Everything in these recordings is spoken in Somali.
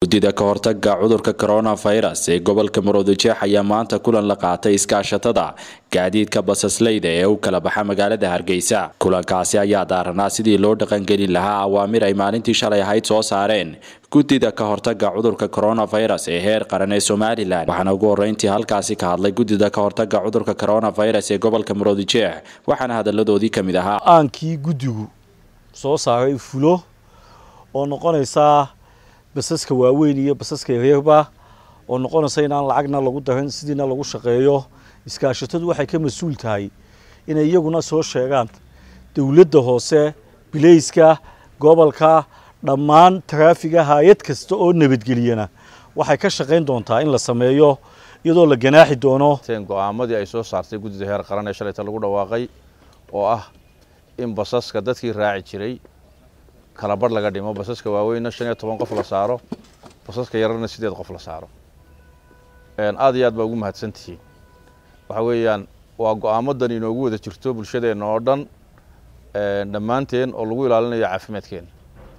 guddida ka hortaga cudurka coronavirus ee gobolka maroodijeex ayaa maanta kulan la qaatay iskaashatada gaadiidka basasleyda ee u kala baxa magaalada hargeysa kulankaasi ayaa daaranaa sidii loo dhaqangelin lahaa awaamir ay maalintii shalay ahayd soo saareen guddida ka hortaga cudurka coronavirus ee heer qaran ee somalilan waxaana ugu horeyntii halkaasi ka hadlay guddida ka hortaga cudurka coronavirus ee gobolka maroodijeex waxaana hadaladoodii ka mid ahaa aankii guddigu soo saaray fulo oo noqonaysaa basaska waaweyn iyo basaska yaryarba oo noqonaysa inaan lacagna lagu darin sidiina lagu shaqeeyo iskaashatadu waxay ka mas-uul tahay inay iyaguna soo sheegaan dowladda hoose bilayska gobolka dhammaan taraafiga hay-ad kasta oo nabadgeliyana waxay ka shaqayn doontaa in la sameeyo iyadoo la ganaaxi doono go-aamadii ay soo saartay guddida heer qaran ee shalayta lagu dhawaaqay oo ah in basaska dadkii raaci jiray kala barh laga dhimo basaska waaweynna shan iyo toban qof la saaro basaska yararna sideed qof la saaro aad iyo aad baa ugu mahadsan tihiin waxa weeyaan waa go-aamadan inoogu wada jirto bulshadeenna oo dhan dhammaanteen oo lagu ilaalinayo caafimaadkeena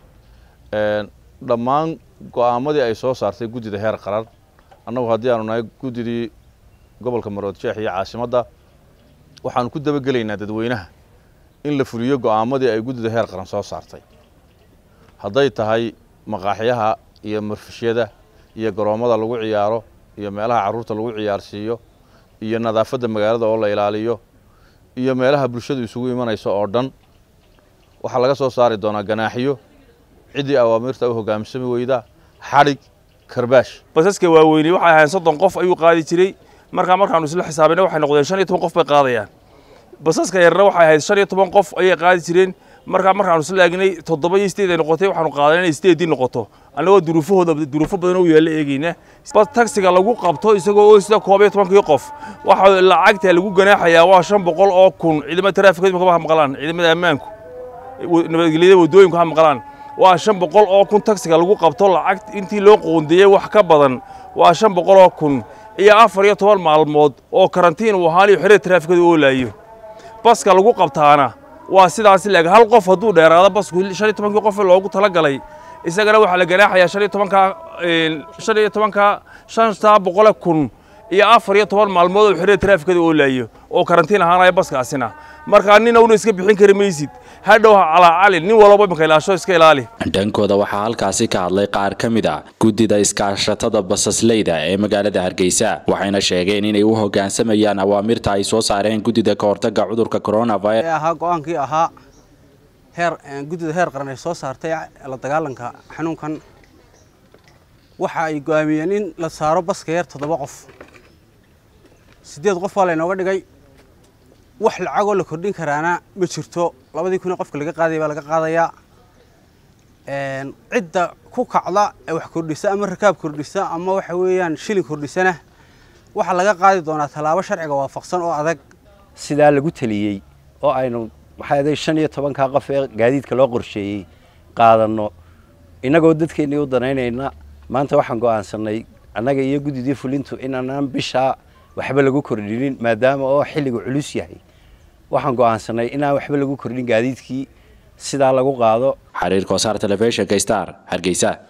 dhammaan go-aamadii ay soo saartay guddida heer qaran annagu haddii aanu nahay guddidii gobolka maroodjeex iyo caasimadda waxaanu ku dabagelaynaa dadweynaha in la fuliyo go-aamadii ay guddida heer qaran soo saartay hadday tahay maqaaxyaha iyo marfishyada iyo garoommada lagu ciyaaro iyo meelaha carruurta lagu ciyaarsiiyo iyo nadaafadda magaalada oo la ilaaliyo iyo meelaha bulshadu isugu imanayso oo dhan waxaa laga soo saari doonaa ganaaxiyo ciddii awaamiirta u hoggaansami weyda xadhig karbaash basaska waaweyni waxay ahayn soddon qof ayuu qaadi jiray markaa markaanu isla xisaabina waxay noqdeen shan iyo toban qof bay qaadayaan basaska yarna waxay ahayd shan iyo toban qof ayay qaadi jireen markaa markaanu isla eegnay toddoba iyo sideed ay noqotay waxaanu qaadan inay sideedii noqoto annagoo duruufahooda duruufo badan u yaalla eegeyna bas tagsiga lagu qabto isagoo oo sida koob iyo tobankii qof waxa lacagta lagu ganaaxayaa waa shan boqol oo kun ciidamada taraafikada imika ha maqlaan ciidamada ammaanku nabadgelyada waddooyinku ha maqlaan waa shan boqol oo kun tagsiga lagu qabto lacag intii loo qoondeeyey wax ka badan waa shan boqol oo kun iyo afar iyo toban maalmood oo karantiin uu ahaanayo xerada taraafikada oolaayo baska lagu qabtaana waa sidaas leeg hal qof hadduu dheeraado basku shan iyo tobankii qof loogu talagalay isagana waxaa la ganaaxayaa shan iyo tobanka shan iyo tobanka shantaa boqole kun iyo afar iyo toban maalmood oo xerada taraafikada oolaayo oo karantiin ahaanaya baskaasina markaa nina una iska bixin kari maysid hadhow ha calaacali nin walba imika ilaasho iska ilaali dhankooda waxaa halkaasi ka hadlay qaar ka mid a guddida iskaashatada basasleyda ee magaalada hargeysa waxayna sheegeen inay u hoggaansamayaan awaamirta ay soo saareen guddida ka hortaga cudurka coronavirus ahaa go-aankii ahaa heer guddida heer qaran ay soo saartay la dagaalanka xanuunkan waxa ay go-aamiyeen in la saaro baska yar toddoba qof siddeed qof waa laynooga dhigay wax lacagoo la kordhin karaana ma jirto labadii kun ee qofka laga qaadaya baa laga qaadayaa cidda ku kacda ee wax kordhisa ama rakaab kordhisa ama waxa weeyaan shilin kordhisana waxaa laga qaadi doonaa tallaabo sharciga waafaqsan oo adag sidaa lagu teliyey oo aynu maxaa shan iyo tobankaa qof ee gaadiidka loo qorsheeyey qaadanno innagoo dadkeennii u danaynayna maanta waxaan go'aansanay annaga iyo guddidii fulintu inaanaan bishaa waxba lagu kordhinin maadaama oo xilligu culus yahay waxaan go'aansanay inaan waxba lagu kordhin gaadiidkii sidaa lagu qaado xiriirka wasaar telefishinka star hargeysa